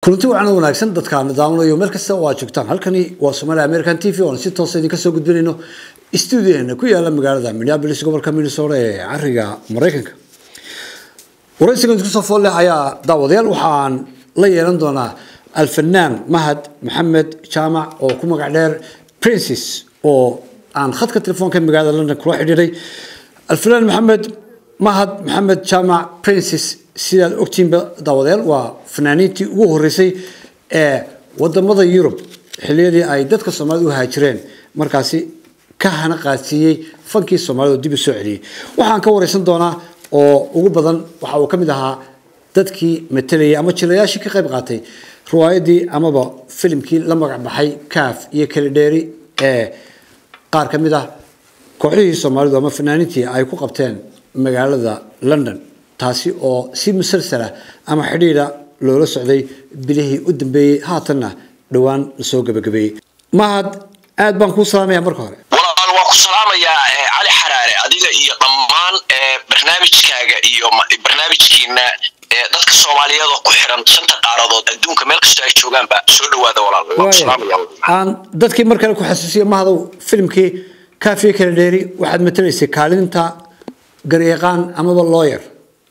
kulanti wacan wanaagsan dadka nidaamnayo meel kasta oo aad joogtaan halkani waa somalia american t v oon si toosa idinka soo gudbinayno stuudiyaheena ku yaala magaalada minneapolis gobolka minnesota ee cariga maraykanka waraysigan isku soo fool leh ayaa daawadayaal waxaan la yeelan doonaa alfanaan mahad maxamed jaamac oo ku magac dheer princes oo aan khadka telefoonka magaalada london kula xidhiiray alfanaan maxamed mahad maxamed jaamac princes sidaad ogtiinba daawadayaal waa fanaaniintii ugu horeysay ee wadamada yurub xiliyadii ay dadka soomaalida u haajireen markaasi ka hana qaadsiiyey fankii soomaalida oo dib u soo celiyey waxaan ka wareysan doonaa oo ugu badan waxa uu ka mid ahaa dadkii matalayay ama jilayaashii ka qayb qaatay riwaayadii amaba filimkii la magac baxay kaaf iyo kalidheeri ee qaar ka mid ah kooxihii soomaalidu ama fanaaniintii ay ku qabteen magaalada london taasi oo si musalsala ama xidhiidha loola socday bilihii u dambeeyey haatanna dhowaan lasoo gabagabeeyey mahad aad baan kuu salaamaya marka hore walaal waa ku salaamayaa cali xaraare adiga iyo dhammaan barnaamijkaaga iyo barnaamijkiina dadka soomaaliyeed oo ku xiran shanta qaaradood adduunka meel kastoo ay joogaanba soo dhawaada walaal aan dadkii mar kale ku xasuusiya mahadow filimkii kaafiye kala dheeri waxaad matalaysay kaalinta garyaqaan amaba lawyer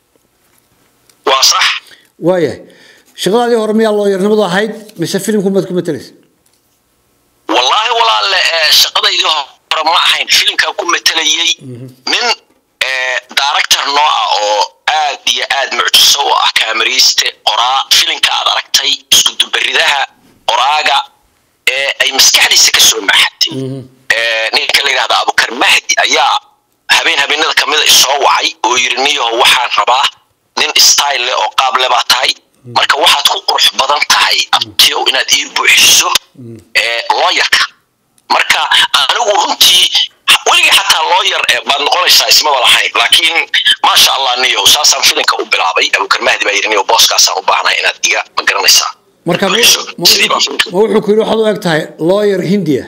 waa sax waayahay shaqadaadii hore miyaa looyarnimadu ahayd mise filimku maad ku matalaysa wallaahi walaalle shaqadaydii hore ma ahayn filimkan ku matalayay nin director noo ah oo aad iyo aad mucjiso u ah kaamariiste qoraa filimka aad aragtay isudubaridaha qoraaga ee ay maskaxdiisa ka soo maaxatay ninka la yidhahda abukar mahdi ayaa habeen habeenada kamida isoo wacay oo yiri niyaho waxaan rabaa nin style leh oo qaab le baa tahay marka waxaad ku qurux badan tahay abtiyow inaad ii buuxiso looyarka marka anigu runtii weligii xataa looyar baad noqonaysaa ismaba lahayn laakiin maasha allah niyow saasaan filinka u bilaabay abukar mahdi baa yidhi niyow booskaasaan u baahnay inaad iga ma garanaysaa marka ma wuxuu ku yidhi waxaad u eg tahay lawyer hindiya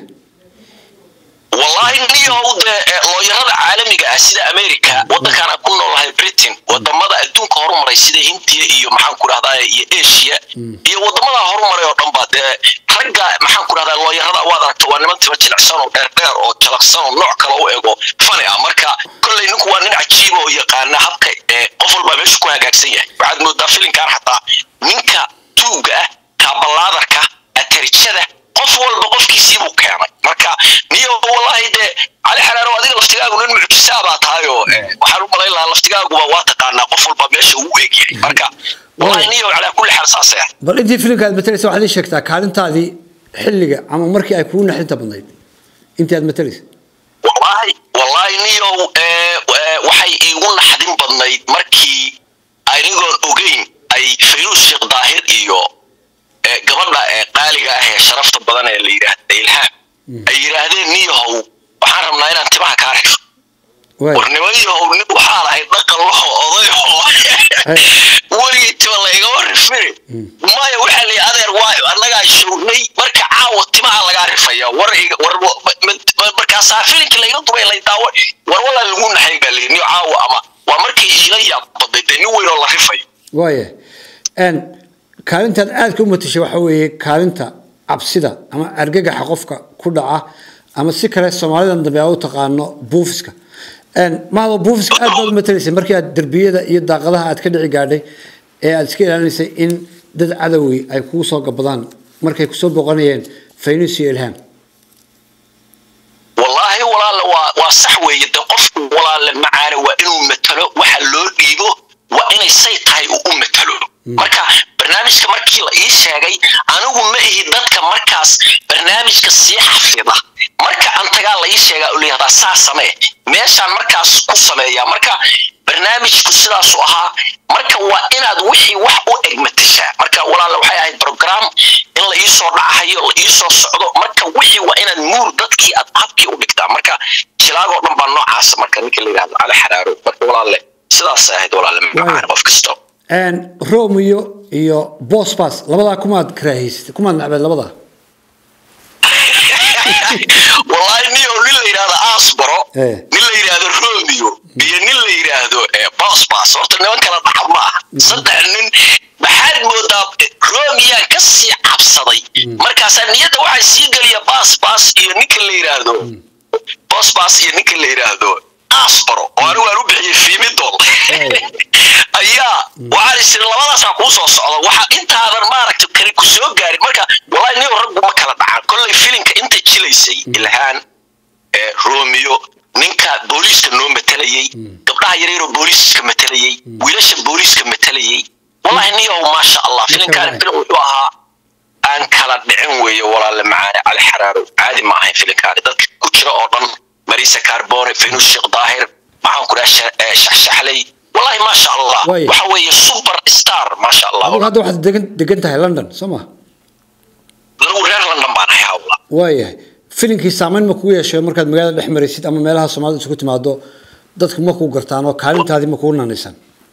wallahi niyow dee looyarada caalamiga ah sida america wadankaan aan ku noolahay britain wadamada adduunka horumaray sida hindiya iyo maxaan ku dhahdaa iyo asia iyo wadamada horumaray oo dhan ba dee ragga maxaan ku dhahdaa looyarada waad aragta waa niman tiba jilicsan oo dheer dheer oo jalaqsan oo nooc kale u ego fani ah marka kolley ninku waa nin cajiiba oo yaqaana habka qof walbaa meesha ku hagaagsan yahay waxaad moodaa filimkaan xataa ninka tuuga ah kabalaadarka atarijada qof walba qofkiisii buu keenay marka niyo wallahi dee cali xaraaro adiga laftigaagu nin mucjisaa baa tahay oo waxaan u malayn lahaa laftigaaguba waa taqaanaa qof walba meesha uu egyahay marka wallahi niyo calaa kulli xaal saasay ah bal intii filimka aad matalaysa waxaad ii sheegtaa kaalintaadii xilliga ama markii ay kugu naxdinta badnayd intii aad matalaysa wallahi wallahi niyow waxay iigu naxdin badnayd markii anigoon ogeyn ay fayruus sheekh daahir iyo gabadha qaaliga ah ee sharafta badan ee la yidhaahda ilhaam ay yidhaahdeen niyahow waxaan rabnaa inaan timaha kaa rixo war nimanyahow nin waxaa lahay dhaqan laho odayo weligii tima laygama rifini maya waxaa la adeer waayo annagaa shoognay marka caawa timaha lagaa rifaya war markaasaa filinka layga dubay lay daawo war walaa lagu naxay baa layidhi niyo caawa ama waa markii iila yaab baday dee nin weyn oo la rifayo waaya kaalintaad aadka u matashay waxa weeye kaalinta cabsida ama argagaxa qofka ku dhaca ama si kale soomaalidan dambe aa u taqaano buufiska mahado buufiska aad baad u matalaysay markii aad derbiyada iyo daaqadaha aad ka dhici gaadhay ee aad iska ilaalinaysay in dad cadowgi ay kugu soo gabadaan markay kusoo boqonayeen faynus iyo ilhaam wallaahi walaale waa waa sax weeye de qofku walaale macaane waa inuu matalo waxa loo dhiibo waa inay say tahay uu u matalo marka barnaamijka markii la ii sheegay anigu ma ihi dadka markaas barnaamijka sii xafida marka antagaa la ii sheegaa u layihahdaa saa samee meeshaan markaas ku sameeyaa marka barnaamijku sidaasu ahaa marka waa inaad wixii wax u eg matashaa marka walaale waxay ahayd program in la iisoo dhacahayo la iisoo socdo marka wixii waa inaad muur dadkii aad habkii u dhigtaa marka jilaagoo dhan baa noocaasa marka ninka la yidhahdo cali xaraaro marka walaale sidaasay ahayd walaale macaan qof kasto romeo iyo bosbas labadaa kumaad karaahaysatay kumaad nacbeed labadaa wallahi niyo nin la yidhahdo asbaro nin la yidhahdo romeo iyo nin la yidhaahdo bosbas horta niman kala dhaxa ma ah saddex nin maxaad moodaa romiyaan ka sii cabsaday markaasaa niyadda waxaa sii geliya baas baas iyo ninka la yidhaahdo boos baas iyo ninka la yidhaahdo asbaro oo anigu aan u bixiyey fiimidol ayaa waxaan isiri labadaasaa kuu soo socda waxa intaadan maaragta kani ku soo gaarin marka wallahi nin raggu ma kala dhacan kollay filinka inta jilaysay ilhaan romeo ninka booliiska noo matalayey gabdhaha yaryaroo booliiska matalayey wiilasha booliiska matalayey wallahi niyow maasha allah filinkaan filim wuxuu ahaa aan kala dhicin weeye walaale macaane cali xaraaro caadi ma ahayn filinkaani dadka ku jira oo dhan marisa carbone fenus sheekh daahir maxaan ku dhaha shaxshaxley wallahi maasha allah waxa weeye super star maasha allah adigu hadda waxaad degan degan tahay london soo ma anigu reer london baan ahay hawla waayahay filinkii saameyn ma kugu yeeshay markaad magaalada dhex maraysid ama meelaha soomaalida isugu timaado dadku ma kuu gartaan oo kaalintaadii ma kugu nanaysan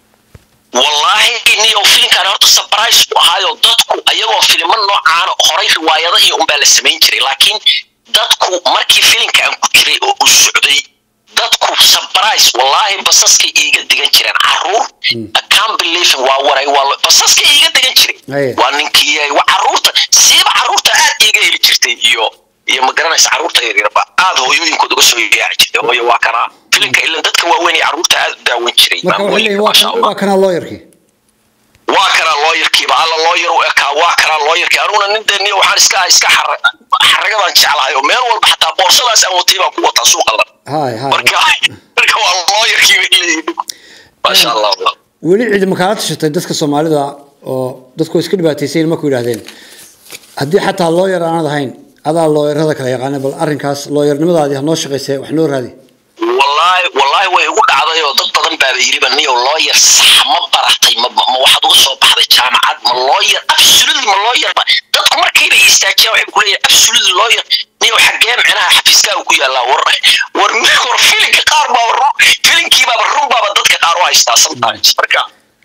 wallaahi niyo filinkaan horta surprise ku ahaayo dadku ayagoo filimo noocaana horay riwaayada iyo unbaa la samayn jiray laakiin dadku markii filinka aan ku jiray oo uu socday dadku surprise wallaahi basaskay iiga digan jireen caruur can't believe waa waray waa basaskay iiga digan jiray waa ninkii waa caruurta siiba caruurta aad iiga heli jirtay iyo iyo ma garanaysa caruurta yaryarba aad hooyooyinkood uga soo yaaci jirtay hooyo waa kana filinka ilan dadka waaweyn ee caruurta aad u daawan jiray marka waxay leeyihin waa kanaa looyarkii waa kanaa looyarkiiba alla looyar u ekaa waa kanaa looyarkii anuguna nin dee niyo waxaan iska iska xaragadan jeclahay oo meel walba xataa boorsadaas aan watay baan ku wataa suuqa lan marka marka waa looyarkii bay leeyihin maasha allah weli cidi makaala tashatay dadka soomaalida oo dadku iska dhibaataysayin marku yidhaahdeen haddii xataa looyar aanad ahayn adaa looyarada kala yaqaana bal arrinkaas looyarnimadaadii hanoo shaqaysee wax noo raadi wallaahi wallaahi way igu dhacday oo dad badan baaba yidhiba niyo looyar sax ma baratay ma ma waxaad uga soo baxday jaamacad ma looyar absolutely ma looyar ba dadku markiibay istaajiyaan waxay ku leeyahay absolutely looyar niyo xaggee micnaha xafiiskaaga ku yaallaa war war war filinka qaar baaba run filinkii baaba run baaba dadka qaar u haystaa sometimes marka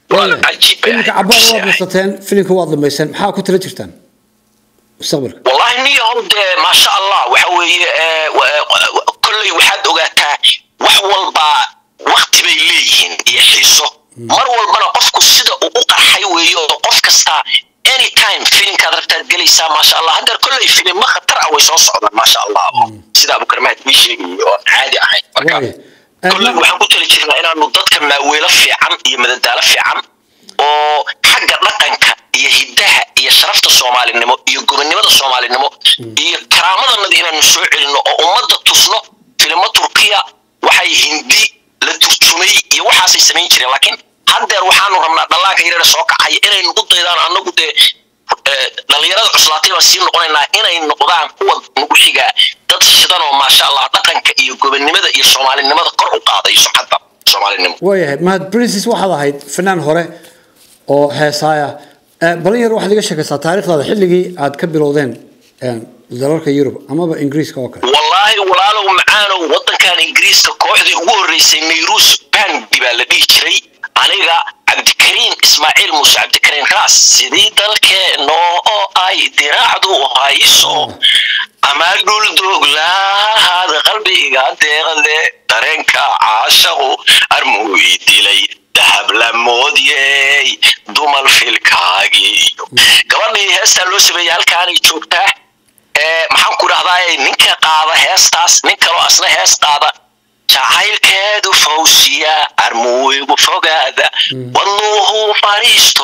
filinka cabaar waad nasateen filinka waad dhamayseen maxaa ku tala jirtaan mustaqbalka wallahi niyo dee maasha allah waxa weeye kolley waxaad ogaataa wax walbaa wakti bay leeyihiin iyo xiiso mar walbana qofku sida uu u qarxay weeye oo qof kastaa anytime filimkaad rabtaad gelaysaa maasha allah haddeer kolley filimo khatar ah way soo socdaan maasha allah sida abukarmaad bii sheegayay oo caadi ahayn marka kolley waxaan ku tali jirnaa inaanu dadka maaweelo fiican iyo madadaalo fiican oo xagga dhaqanka iyo hiddaha iyo sharafta soomaalinimo iyo gobonnimada soomaalinimo iyo karaamadannada inaanu soo celinno oo ummadda tusno filimo turkiya waxay hindi la turjumay iyo waxaasay samayn jireen laakiin haddeer waxaanu rabnaa dhallaanka yareera soo kacaya inay nagu daydaan annagu dee dhallinyarada cuslaatay baan sii noqonaynaa inay noqdaan kuwa nagu xigaa dad shidan oo maasha allah dhaqanka iyo gobonnimada iyo soomaalinimada kor u qaaday sumcadda soomaalinimo waayahay mahad princess waxaad ahayd fanaan hore oo heesaaya balin yar waxaad iga sheekaysaa taariikhdaada xilligii aad ka bilowdeen dalalka yurub amaba ingiriiska oo kale wallaahi walaalow macaanow waddankan ingiriiska kooxdii ugu horreysay nayrus bandi baa la dhihi jiray aniga cabdikariin ismaaciil muuse cabdikariin raas sidii dalkeenno oo ay diraacdu hayso ama dhul dooglahaad qalbiga deeqde dareenka caashaqu armuu ii dilay dahab la moodyey dumal filkaagii iyo gabadhii heestaa loo sameeyey halkaanay joogtaa maxaan ku dhahdaa ninka qaada heestaas nin kaloo asna hees qaada jacaylkeedu fawsiya armuigu fogaada wadnuuhu fadhiisto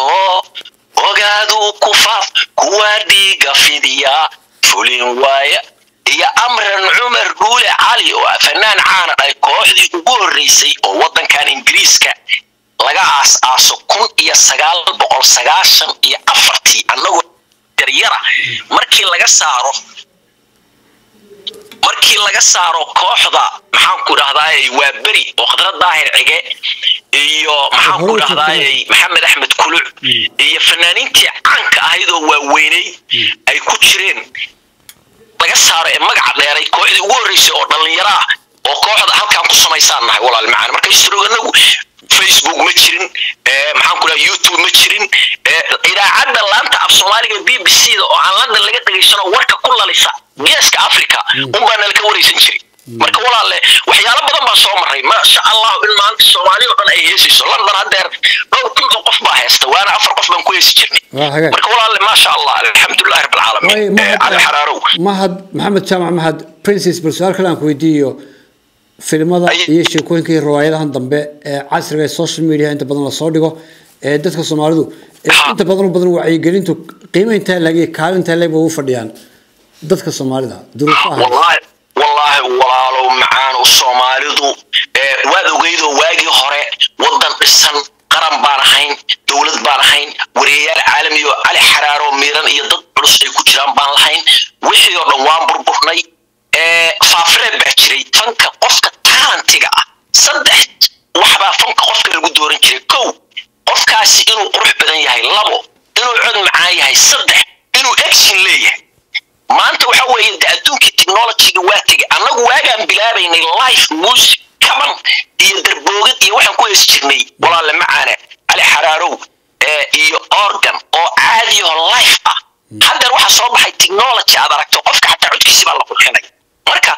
ogaadu ku faaf kuwa dhiiga fidiya fulin waaya iyo amran cumar dhuule cali oo fanaan caana dhahay kooxdii ugu horreysay oo waddankan ingiriiska laga aas-aaso kun iyo sagaal boqol sagaashan iyo afartii annagoo yaryara markii laga saaro markii laga saaro kooxda maxaan ku dhahdaay waa beri oo khadra daahir cige iyo maxaan ku dhahdaay maxamed axmed kuluc iyo fanaaniintii caanka ahayd oo waaweynay ay ku jireen laga saaro ee magaca dheeray kooxdii ugu horreysay oo dhallinyaro ah oo kooxda halkaan ku samaysaan nahay walaal macaan marka istrooganagu facebook ma jirin maxaan ku dhaha youtube ma jirin idaacadda laanta af soomaaliga b b c da oo aan london laga dhegaysano warka ku lalisa geeska africa unbaa nala ka wareysan jiray marka walaalle waxyaalo badan baa soo maray maasha allahu in maanta soomaali oo dhan ay heesayso london haddeer dhowr kun oo qof baa haysta waana afar qof baan ku heesi jirnay waa hagaag marka walaalle maasha allah alxamdulilahi waayo rabbilcaalamiin Eh, cali xaraarow mahad maxamed jaamac mahad princess bal su-aal kale aan ku weydiiyo filimada Aye. iyo sheekooyinka iyo riwaayadahan dambe ee casriga ee social media inta badan lasoo dhigo ee dadka soomaalidu ee Ha. inta badan u badan wacyigelintu qiimo intaa lag iyo kaalin intaa leg ba u fadhiyaan dadka soomaalida duruufaha wallaahi wallaahi walaalow macaanow soomaalidu ee waad ogeydoo waagii hore wadan dhisan qaran baan ahayn dowlad baan ahayn wariyayaal caalami oo cali xaraaroo miiran iyo dad culus ay ku jiraan baan lahayn wixii oo dhan waan burburnay ee faafireed baa jiray fanka qofka taalantiga ah saddex waxbaa fanka qofka lagu dooran jiray kow qofkaasi inuu qurux badan yahay labo inuu cod macaan yahay saddex inuu action leeyahay maanta waxa weeye de adduunkii technologyga waa tegay annagu waagaan bilaabaynay life music kaban iyo darboogad iyo waxaan ku heesi jirnay walaale macaane cali xaraarow ee iyo organ oo caadi oo life ah haddeer waxaa soo baxay technology aad aragto qofka xataa codkiisi baa la qurxinay marka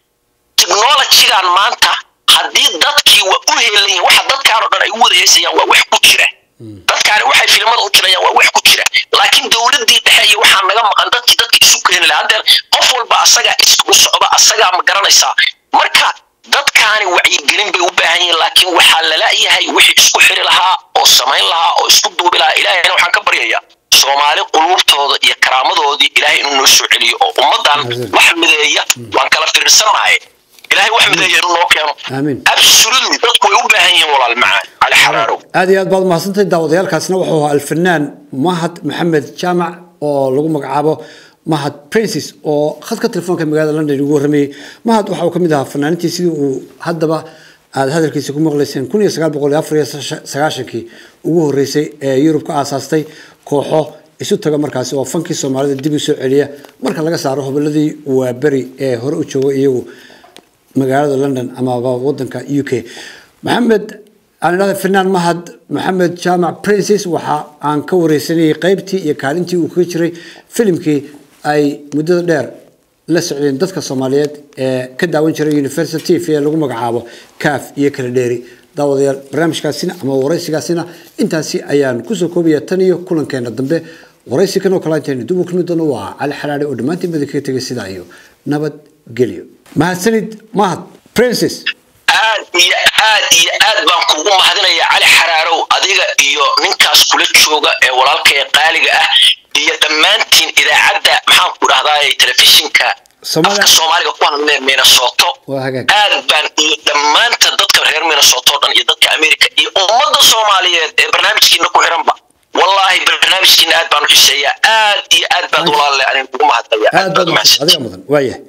technologygan maanta haddii dadkii waa u heelayin waxa dadkaan oo dhan ay u wada heesayaan waa wax ku jira dadkaani waxay filimada u jirayaan waa wax ku jira laakiin dowladii dhexe iyo waxaa naga maqan dadkii dadka isu keeni lahaa haddeer qof walba asagaa isku socda asagaa ma garanaysaa marka dadkaani wacyigelin bay u baahan yihiin laakiin waxaa lala-yahay wixii isku xiri lahaa oo samayn lahaa oo isku duubi lahaa ilaahayna waxaan ka baryayaa soomaali quluubtooda iyo karaamadoodii ilaahay inuu noo soo celiyo oo ummadan Amiin. wax mideeya waan kala fiirsanahay ilaahay wax mideeya inuu noo keeno Amiin. absolutely dadku way u baahan yihiin walaal macaan cali xaraarow aad iyo aad baad mahadsantahay daawadayaalkaasna wuxuu ahaa alfanaan mahad maxamed jaamac oo lagu magacaabo mahad princes oo khadka telefoonka magaalada london ugu warramayey mahad waxa uu ka mid ahaa fanaanintii sidii uu haddaba aad hadalkiisa ku maqlayseen kun iyo sagaal boqol iyo afar iyo sagaashankii ugu horreysay ee yurub ka aasaastay kooxo isu taga markaasi oo fankii soomaalida dib u soo celiya marka laga saaro hoboladii waaberi ee hore u jooga iyagu magaalada london amaba wadanka u k maxamed aan idhahda finaan mahad maxamed jaamac princes waxa aan ka wareysanayay qaybtii iyo kaalintii uu kaga jiray filimkii ay muddada dheer la socdeen dadka soomaaliyeed ee ka daawan jiray university tv ee lagu magacaabo kaaf iyo kala dheeri daawadayaal barnaamijkaasina ama waraysigaasina intaasi ayaan kusoo koobaya tan iyo kulankeena dambe waraysi kan oo kale intaynu dib u kulmi doono waa cali xalaale oo dhammaantiin bada kaga tegay sidaa iyo nabadgelyo mahadsanid mahad princes aad iyo aad iyo aad baan kugu mahadinaya cali xaraarow adiga iyo ninkaas kula jooga ee walaalka ee qaaliga ah iyo dhammaantiin idaacadda maxaan ku dhahdaa telefishinka Soomaali- afka soomaaliga ku hadlee minnesota Waa hagaag. aad baan iyo dhammaanta dadka reer minnesota oo dhan iyo dadka america iyo ummadda soomaaliyeed ee barnaamijkiina ku xiranba wallaahi barnaamijkiina aad baan u xiseeyaa aad iyo aad baad walaalle anin ugu mahadnaya aad baad mahadsan adiga mudan waayahay